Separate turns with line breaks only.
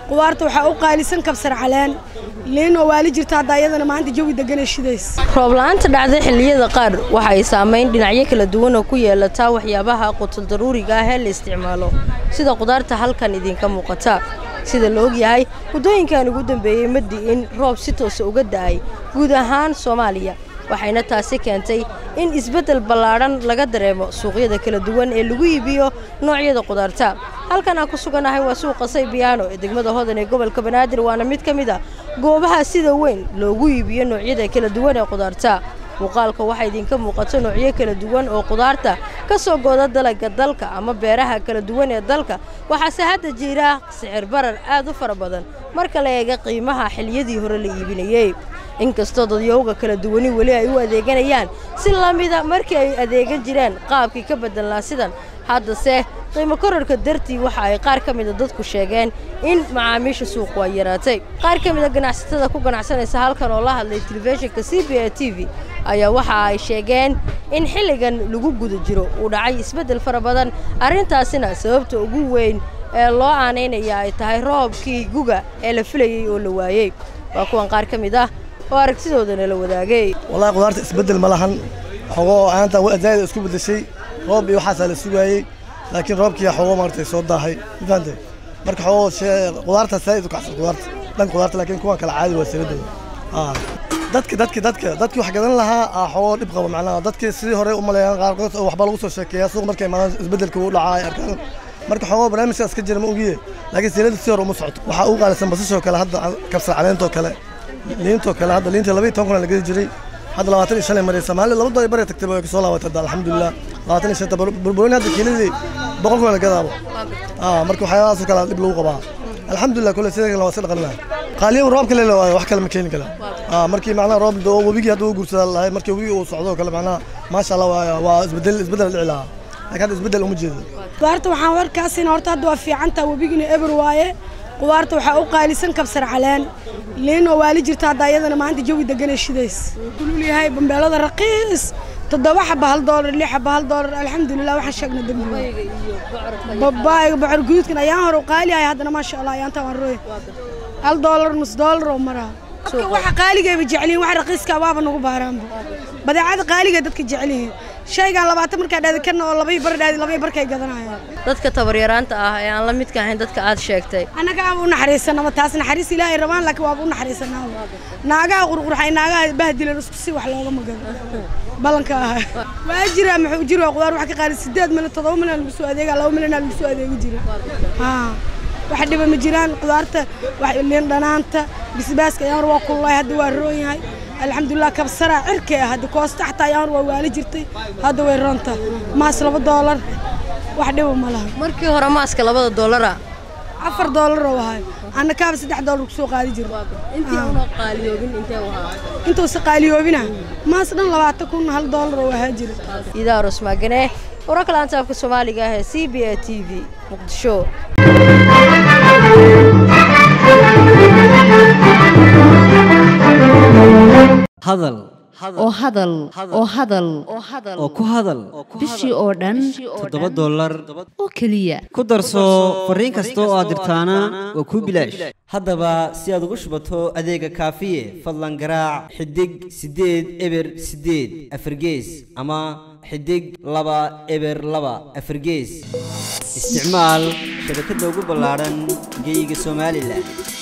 qudaarta waxaa u qaalisan kabsar caleen liinoo waali jirta hadda iyadana maanta jawi degana shidays
roob-la-aanta dhacda xilliyada qaar waxa ay saamayn dhinacyo kala duwan oo ku yeelataa waxyaabaha qutul daruuriga ah ee la isticmaalo sida qudaarta halkan idinka muuqata sida la ogyahay waddooyinkan ugu dambeeyey ma di'in roob si toosa uga da'ay guud ahaan soomaaliya waxayna taasi keentay in isbeddel ballaadhan laga dareemo suuqyada kala duwan ee lagu iibiyo noocyada qudaarta halkan aan ku sugannahay waa suuqa saybiyaano ee degmada hodan ee gobolka banaadir waana mid ka mid a goobaha sida weyn loogu iibiyo noocyada kala duwan ee qudaarta muuqaalka waxaa idinka muuqato noocyo kala duwan oo qudaarta ka soo gooda dalagga dalka ama beeraha kala duwan ee dalka waxaase hadda jira sicir barar aad u fara badan marka la eega qiimaha xiliyadii hore la iibinayey inkastoo dadyowga kala duwani weli ay u adeeganayaan si la mida markii ay adeegan jireen qaabkii ka beddelnaa sidan haddase qiimo korarka dartii waxa ay qaar ka mida dadku sheegeen in macaamiisha suuqu ay yaraatay qaar ka mida ganacsatada ku ganacsanaysa halkan oo la hadlay telefishinka c b a t v ayaa waxa ay sheegeen in xilligan lagu guda jiro uu dhacay isbeddel fara badan arrintaasina sababta ugu weyn ee loo aanaynaya ay tahay roobkii guga ee la filayey oo la waayey waa kuwan qaar ka mid ah oo aragtidoodana la wadaagay
wallahi qudaarta isbeddel ma lahan xogoo aanta zaa'id isku beddeshay roob iyo waxaasaa la sugaayey laakiin roobkii xogoo maaragtay soo daahay mafahante marka xogoo qudaarta zaa'id u kacsan qudaarta dhan qudaarta laakiin kuwan kala caadi waa saladooda dadka dadka dadka dadkii wax gadan lahaa xogoo dhib qaba macnaha dadkii sidii hore u maleeyaan qaarkood oo waxba lagu soo sheekeeyaa suuq markay imaadaan isbeddelka uu dhacaa ay arkaan marka xogoo barnaamijkaas ka jira ma ogiye laakiin silada si hore uma socoto waxaa ugu qaalisan basashoo kale hadda kabsar caleentoo kale liintoo kale hadda liinta labaiyo toban kuna la gedi jiray hadda labaatan iyo shan ay maraysa maalin laba dolar bare tagtay way kasoo laabatay hadda alxamdulilah labaatan iyo shanta burburin hadda kiiladii boqol kuna la gadaabo marka waxyaabahaasoo kale dhib lagu qabaa alxamdulilah kule sida kale waa iska dhaqanina qaaliyan roobka leela waayo wax kale ma keeni kala markii macnaha roob doo webigii hadda uu guursadaa lahay markii webigii uu socdo kale macnaha maasha allah waa isbedel isbedel dhici lahaa laakiin hadda isbedel uma jeedo
qudaarta waxaan warkaasina horta hadda waa fiicantaa webigina eber waaye qudaarta waxaa u qaalisan kabsar caleen liinoo waali jirta hadda iyadana maanta jawi degana shidays kulul yahay bambeelada raqiis toddoba xaba hal doolar lix xaba hal doolar alxamdulilah waxaan sheegna dembi babaayga bocor guduudkan ayaan hore qaali ahay haddana maasha allah ayaanta waan rooy hal doolar nus doolar oo maraa waxa qaaligayba jeclihin waxa raqiiska waaba nagu baaraanba badeecada qaaliga dadka jecelyihiin shaygaan labaatan markaa dhaadi kana oo labai bar dhaadi labai barkay gadanayaan
dadka tabaryaraanta ah ee aan la midka ahayn dadka aad sheegtay
annaga aaba u naxariisanaba taas naxariis ilaahay rabaan laakiin waaba u naxariisanaaba naagaha qurqurxay naagaha bahdilan isku si wax looga magado ballanka ah waa jira muxuu jiro qudaar wax ka qaali sideed milyan toddoba milyan lagu soo adeegaa laba milyan lagu soo adeegi jira wax dhiba ma jiraan qudaarta liin dhanaanta bisbaaska ayaan hor waa kullaay hadda waa roon yahay alxamdulilah kabsara cirkee hadda koosta xataa ayaan hor waa waali jirtay hadda way roonta maas laba doolar wax dhiba ma laha
markii hore maaska labada doolara
afar doolar oo ahay anna kaaba saddex doolar kusoo qaadi jiro intuusa qaaliyoobina maas dhan labaatan kun hal doolar oo ahaa jira
idaaros maagane wararka laantaafka soomaaliga ah ee c b a t v muqdisho
hadal
oo hadal oo hadal
oo ku hadal
bishii oo dhan
toddoba dollar
oo keliya
ku darso fariin kasta oo aad dirtaana waa kuu bilaash haddaba si aad ugu shubato adeega kaafiye fadlan garaac xidig siddeed eber siddeed afargees ama xidig laba eber laba afargees isticmaal shabakadda ugu ballaadhan geyga somalilan